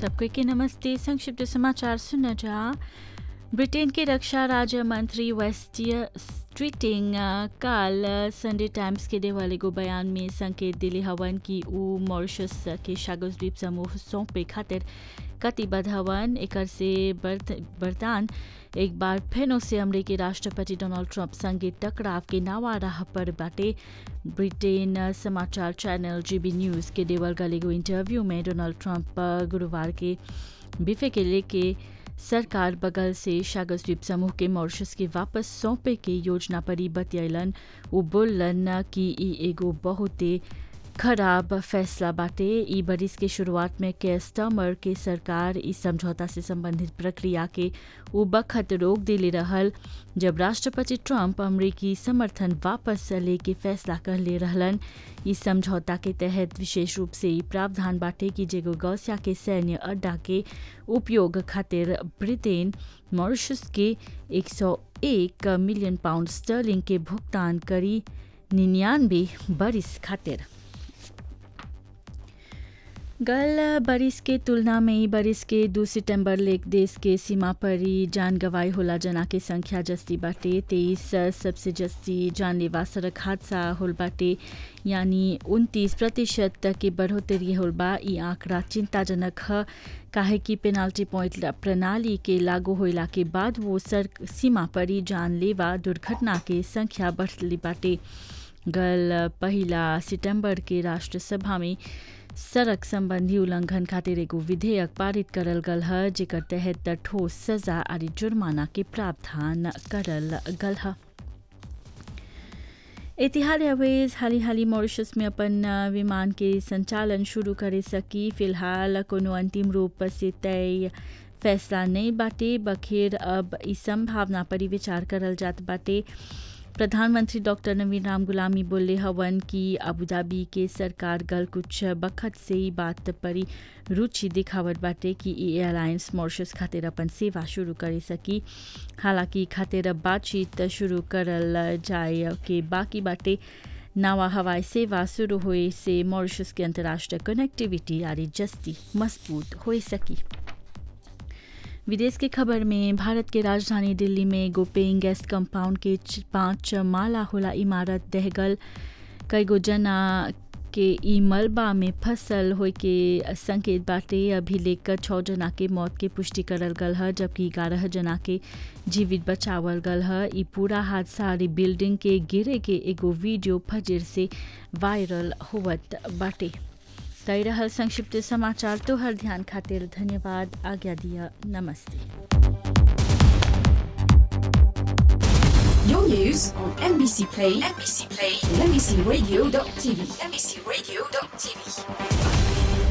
सबको के नमस्ते संक्षिप्त समाचार सुना जा ब्रिटेन के रक्षा राज्य मंत्री वेस्टियर स्ट्रीटिंग काल संडे टाइम्स के देवाले को बयान में संकेत दिले हवन कि ऊ मॉरिशस के शागोस द्वीप समूह सौंपे खातिर कटिबद्ध हवन एकर से बर्तान एक बार फिर से अमरीकी राष्ट्रपति डोनाल्ड ट्रंप संगे टकराव के नावा राह पर बाटे ब्रिटेन समाचार चैनल जीबी न्यूज के देवल गलेगो इंटरव्यू में डोनाल्ड ट्रंप गुरुवार के बिफे के लेके सरकार बगल से शागस द्वीप समूह के मॉरिशस के वापस सौंपे के योजना पर ही बतियलन वो बोलन कि ई एगो बहुते खराब फैसला बाटे ई बरिस के शुरुआत में के स्टमर के सरकार इस समझौता से संबंधित प्रक्रिया के उ बखत रोक दिले रहल जब राष्ट्रपति ट्रंप अमरीकी समर्थन वापस ले के फैसला कर ले रहलन इस समझौता के तहत विशेष रूप से प्रावधान बाटे कि जेगो गौसिया के सैन्य अड्डा के उपयोग खातिर ब्रिटेन मॉरिशस के 101 मिलियन पाउंड स्टर्लिंग के भुगतान करी निन्यानवे बरिस खातिर गल बरिस के तुलना में ही बरिस के दो सितंबर लेक देश के सीमा पर ही जान गवाई होला जना के संख्या जस्ती बाटे तेईस सबसे जस्ती जानलेवा सड़क हादसा होल बाटे यानी उनतीस प्रतिशत के बढ़ोतरी होल बा ई आंकड़ा चिंताजनक है काहे कि पेनाल्टी पॉइंट प्रणाली के लागू होला के बाद वो सड़क सीमा पर ही जानलेवा दुर्घटना के संख्या बढ़ली बाटे गल पहला सितंबर के राष्ट्रसभा में सड़क संबंधी उल्लंघन खातिर एगो विधेयक पारित करल गल है जेकर तहत ठोस सजा और जुर्माना के प्रावधान करल गल है एतिहाद एयरवेज हाली हाली मॉरिशस में अपन विमान के संचालन शुरू करे सकी फिलहाल कोनो अंतिम रूप से तय फैसला नहीं बाटे बखेर अब इस संभावना पर विचार करल जात बाटे प्रधानमंत्री डॉक्टर नवीन राम गुलामी बोले हवन कि अबूधाबी के सरकार गल कुछ बखत से ही बात पर रुचि दिखावट बाटे कि ई एयरलाइंस मॉरिशस खातिर अपन सेवा शुरू करे सकी हालांकि खातिर बातचीत शुरू करल जाए के बाकी बाटे नवा हवाई सेवा शुरू होए से मॉरिशस के अंतर्राष्ट्रीय कनेक्टिविटी आरी जस्ती मजबूत हो सकी विदेश की खबर में भारत के राजधानी दिल्ली में एगो पेइंग गेस्ट कंपाउंड के पांच माला होला इमारत दहगल कई गो जना के ई मलबा में फसल हो के संकेत बाटे अभी लेकर छः जना के मौत के पुष्टि करल गल है जबकि ग्यारह जना के जीवित बचावल गल है ई पूरा हादसा बिल्डिंग के गिरे के एगो वीडियो फजर से वायरल होवत बाटे तय रहल संक्षिप्त समाचार तो हर ध्यान खातिर धन्यवाद आज्ञा दिया नमस्ते Your news on NBC Play, NBC Play, and NBCRadio.tv, NBCRadio.tv.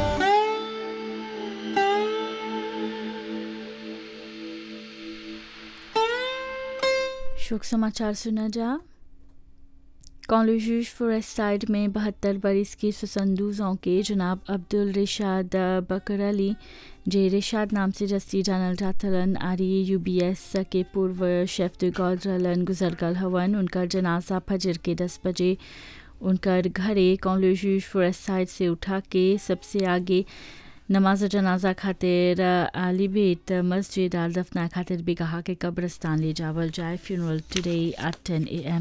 शोक समाचार सुना जा कॉलेज फॉरेस्ट साइड में बहत्तर बरिस के सुसंदूजों के जनाब अब्दुल रिशाद बकर अली जे रिशाद नाम से जस्ती जानल जातलन आरी यूबीएस के पूर्व शेफ गौरलन गुजर गल हवन उनकर जनाजा फजर के दस बजे उनकर घरे कॉलेज फॉरेस्ट साइड से उठा के सबसे आगे नमाज जनाजा खातिर आली बेत मस्जिद आल दफना खातिर भी कहा कि कब्रस्तान ले जावल जाए फ्यूनरल टुडे एट टेन ए एम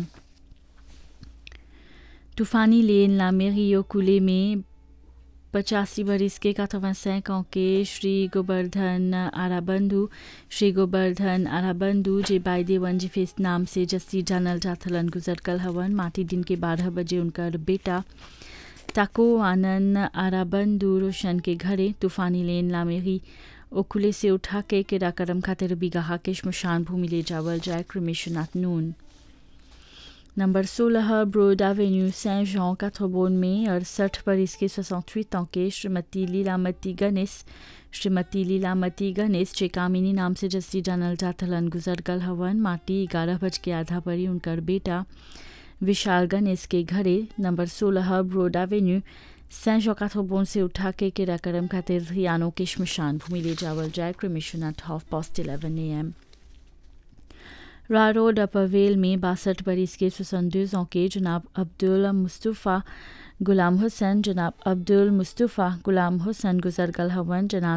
तूफानी लेन लामेरियो कुले में पचासी बरिस के काथवासैकों के श्री गोवर्धन आराबंधु श्री गोवर्धन आराबंधु जे बायदे वंजिफेस नाम से जस्ती जानल जाथलन गुजर कल हवन माटी दिन के बारह बजे उनकर बेटा ताको आनंद आराबंधु रोशन के घरे तूफानी लेन लामेरी ओकुले से उठा के किराकरम खातिर बिगाहा के शमशान भूमि ले जावल जाए cremation at noon number 16 broad avenue सें जॉन काथोबोन में अड़सठ बरिस के 68 ans के श्रीमती लीलामती गणेश श्रीमती लीलामती गणेश चेकामिनी नाम से जस्ती जानल जाथलन गुजर गल हवन माटी ग्यारह बज के आधा परी उनकर बेटा विशाल गणेश के घरे नंबर 16 ब्रोड एवेन्यू सें जॉन काथोबोन से उठा के किराकरम खातिर यानो के शमशान भूमि ले जावल जाए cremation at half past eleven A M रा रोड अपवेल में बासठ बरिस के सुसंदूजों के जनाब अब्दुल मुस्तफ़ा गुलाम हुसैन जनाब अब्दुल मुस्तफ़ा गुलाम हुसैन गुजर गल हवन जनाब